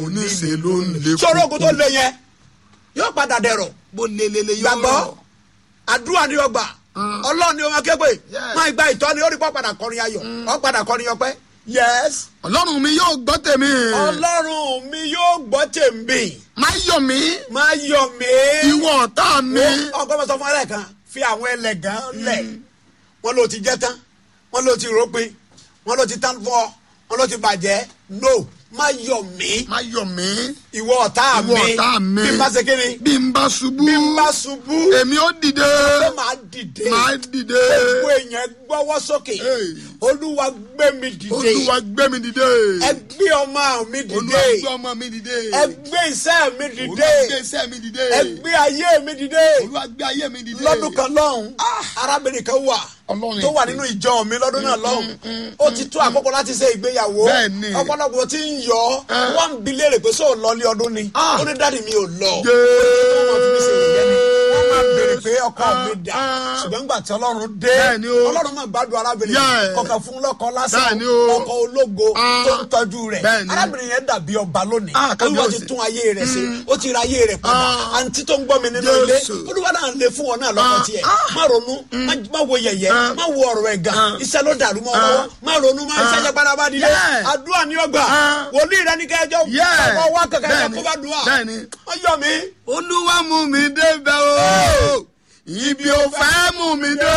oníṣe ló ń lé sọ̀rọ̀ ogun tó le yẹn yóò padà dẹ̀rọ̀ bó lelele yóò gbàgbọ́ rọ̀. àdúrà ni ọgbà ọlọ́run ni ọmọ képe Yes. máa gba ìtọ́ni ó rí pọ́ padà kọrin ayọ̀ ọ́ padà kọrin ọpẹ́ yes ọlọ́run mi yóò gbọ́ tèmi ọlọ́run mi yóò gbọ́ tèmi má yọ̀ mí máa yọ̀ mí. ìwọ ọ̀tá mi ọkọ bá sọ fún alẹ́ kan fi àwọn ẹlẹ́gàn lẹ̀ wọ́n ló ti jẹ́ tán wọ́n ló ti rọ́pin wọ́n ló ti tán fún ọ wọ́n ló ti bàjẹ́ no má yọ̀ mí má yọ̀ mí ìwọ ọ̀tá mi ìwọ ọ̀tá mi bí n bá ṣe kí ni bí n bá ṣubú bí n bá ṣubú èmi ó dìde ṣé màá dìde máa dìde gbogbo èèyàn gbọ́wọ́ sókè Hey. olúwa gbé mi dìde olúwa gbé mi dìde ẹ gbé ọmọ mi olúwa dìde gbé ọmọ mi dìde ẹ gbé iṣẹ́ mi olúwa dìde gbé iṣẹ́ mi dìde ẹ gbé ayé mi dìde olúwa gbé ayé mi dìde lọ́dún kan lọ́hùn arábìnrin kan wà Ọlọ́run tó wà èké. nínú ìjọ mi lọ́dún náà lọ́hùn ó ti tó àkókò láti ṣe ìgbéyàwó Bẹ́ẹ̀ni. ọ̀pọ̀lọpọ̀ tí ń yọ wọ́n ń bi léèrè pé sóò lọ́lé ọdún ni Ah. ó ní dáàdi mi ò lọ Jẹ́- wọ́n fi mí ṣe ìyẹn ni wọ́n máa béèrè pé ọkọ mi dà Ah. ṣùgbọ́n nígbà tí ọlọ́run dé Bẹ́ẹ̀ni o. ọlọ́run máa gbádùn arábìnrin Yeah. kọkàn fún lọ́kọ lásán Bẹ́ẹ̀ni o. ọkọ ológo Ah. tó ń tọ́jú rẹ̀ Bẹ́ẹ̀ni. arábìnrin yẹn dàbí ọba lónìí Ah, olúwa ti kábíyèsí. tún ayé rẹ̀ ṣe ó ti ra ayé rẹ̀ padà Ah. àǹtí tó ń gbọ́ mi nínú ilé Jésù. olúwa náà lè fún ọ náà lọ́kọ Ah. tiẹ̀ Ah. má ronú má- má wo yẹ̀yẹ́ Ah. má wo ọ̀rọ̀ ẹ̀gàn Ah. iṣẹ́ ló dàrú mọ́ ọ lọ́wọ́ má ronú má iṣẹ́ Ah. jẹ́ padà bá dilé Yeah. àdúrà ní ọgbà Ah. wòlíì rẹ ní kẹjọ Yeah. ọkọ wá kẹkẹ Bẹ́ẹ̀ni. kó bá dùn à Bẹ́ẹ̀ni. wọ́n yọ mí olúwa mú mi débẹ̀ o ibi ò fẹ́ mú mi dé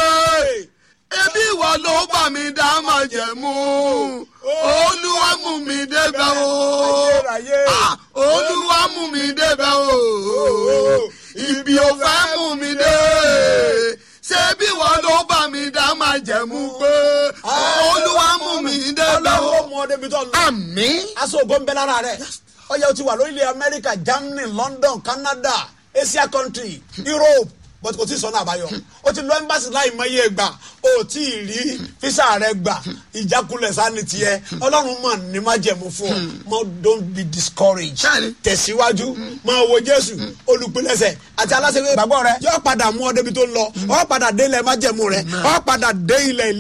ebi ìwọ ló bá mi dá máa jẹ mú olúwa mú mi débẹ̀ o Ayérayé. Ah, olúwa mú mi débẹ̀ o ibi ò fẹ́ mú mi dé ṣebí ìwọ ló bá mi dá máa jẹ mú pé olúwa mú mi débẹ̀ ọlọ́run ó o mú ọ débi tó ń lọ àmín aṣọ ògo ń bẹ lára rẹ ọyẹ o ti wà lórílẹ̀ amẹ́ríkà germany london canada asia country europe but kò tí ì sọ́nà àbáyọ o ti lọ embassy láì mọye gbà o tí ì rí fisa rẹ gbà ìjákulẹ̀ sani tiẹ̀ ọlọ́run mọ̀ ní má jẹ̀mú fún ọ mọ don't be discouraged Bẹ́ẹ̀ni. tẹ̀síwájú máa wo jésù olùpilẹ̀sẹ̀ àti aláṣẹ ìgbàgbọ́ rẹ yóò padà mú ọ débi tó ń lọ ọ padà dé ilẹ̀ májẹ̀mú rẹ ọ padà dé ilẹ̀ ilé